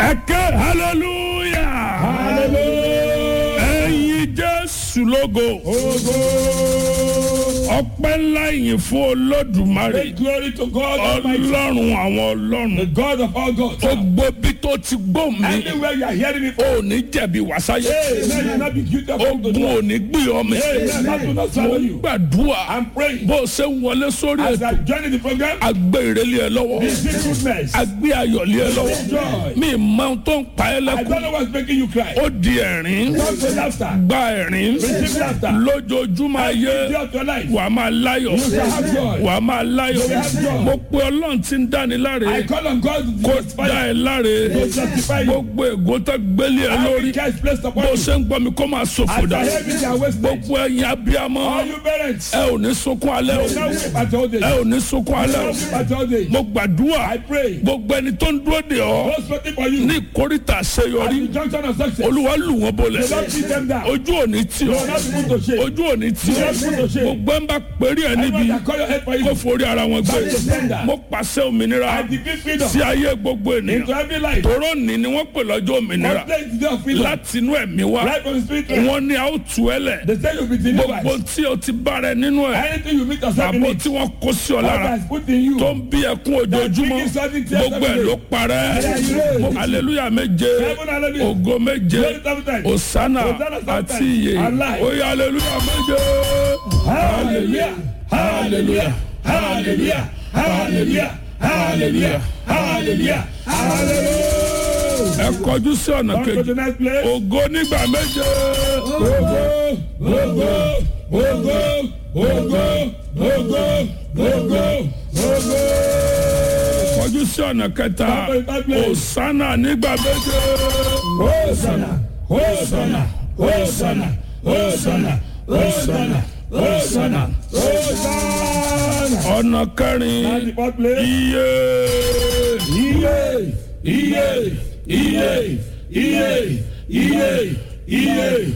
ẹ̀kẹ́ hallelujah hallelujah. ẹ̀yin jésù lógo ọpẹ́ ńlá yìí fún olódùmarè Make glory to God Almighty, ọlọ́run àwọn the ọlọ́run God of all gods. gbogbo bí tó ti gbó mi Anywhere you are hearing me, ò ní jẹ̀bi wàsáyé Amen. You will not be guilty of ogun ò ní gbé ọmọ Amen. That will not swallow you. gbàdúrà I'm praying. bó o ṣe ń wọlé sórí As ètò I join the program, agbé ìrẹ́lẹ̀ ẹ lọ́wọ́ receive goodness. I agbé ayọ̀lẹ̀ ẹ lọ́wọ́ Joy. mi mọ ohun tó ń pa ẹ́ don't lẹ́kùn know what's making you cry. ó di ẹ̀rín Come to laughter. gba ẹ̀rín Receive laughter. lójoojúmọ́ ayé Day of your life. wà á máa láyọ̀ You shall have joy. wà á máa láyọ̀ have joy. mo pe ọlọ́run tí ń dáni láre I call on God to kó justify dá you. ẹ láre To justify you. gbogbo ègò tó gbélé ẹ lórí Every curse placed upon bó you. ṣe ń gbọ́ mi kó máa ṣòfò As dà I hear me, they are wasted. gbogbo ẹ̀yin abiyamọ All you parents, ẹ ò ní sunkún alẹ́ o now weep at your old age. ẹ ò ní sunkún alẹ́ Now o weep at your old age. mo gbàdúrà I pray. gbogbo ẹni tó ń dúró de ọ Those waiting for you. ní ìkórìtà At àṣeyọrí the junction of success. olúwa lù wọ́n bolẹ̀ Do not beat them down. ojú òní tì Do ọ́ not be put to shame. ojú òní tì ọ́ Do not be put to shame. gbogbo ẹ̀ ń bá péré ẹ̀ níbi Everyone that call your head for kó you. forí ara wọn gbé Back to sender. mo pàṣẹ òmìnira I decree freedom sí ayé gbogbo into ènìyàn every life. tòró ní ni wọ́n pè lọ́jọ́ òmìnira Complain the day of freedom. láti inú ẹ̀mí wá Right from the spirit. realm. wọ́n ní a ó tú ẹ lẹ̀ They say you'll be gbogbo delivered. tí o ti bára ẹ nínú ẹ̀ Anything you meet yourself in àbò it. tí wọ́n kó sí ọ God lára has put in you. tó ń bí ẹkún ojoojúmọ́ bringing something to your gbogbo ẹ̀ ló parẹ́ Mo- hallelujah méje Heaven, hallelujah. ògo méje Glory seven times. osana Hosanna seven àti times. iye Alive. oye hallelujah méje Hallelujah. Hallelujah. Hallelujah. Hallelujah. Hallelujah. Hallelujah. Hallelujah. ẹ kọjú sí ọ̀nà Come to kejì the next place. ògo nígbà méje Ogo, ogo, ogo, ogo, ogo, ogo, ogo. kọjú sí ọ̀nà kẹta Come to the third place. osana nígbà méje Hosanna, Hosanna, Hosanna, Hosanna, Hosanna, Hosanna, Hosanna. ọ̀nà And kẹrin the fourth place. iye Iye, iye, iye, iye, iye, iye,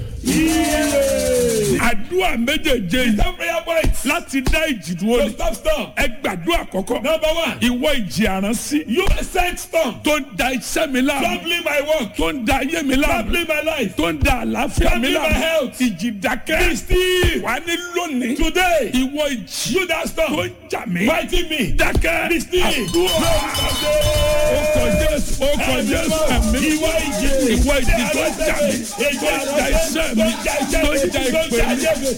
iye. àdúrà méjèèjé yìí Stop prayer points. láti dá ìjì dúró So ni stop storm. ẹ gbàdúrà kọ́kọ́ Number one, ìwọ ìjì àránsí you sent storm. tó ń da iṣẹ́ mi láàmú Troubling my work. tó ń da ayé mi láàmú Troubling my life. tó ń da àlàáfíà mi Troubling my láàmú health. ìjì dákẹ́ Be still. wà ní lónìí Today, ìwọ ìjì you that tó storm. ń jà mí Fighting me. dákẹ́ Be still. àdúrà ọkọ̀ jésù ọkọ̀ jésù ẹ̀mí Ìwọ ìjì. ìwọ ìjì tó ń jà mí tó ń da iṣẹ́ mi tó ń da ìpè mi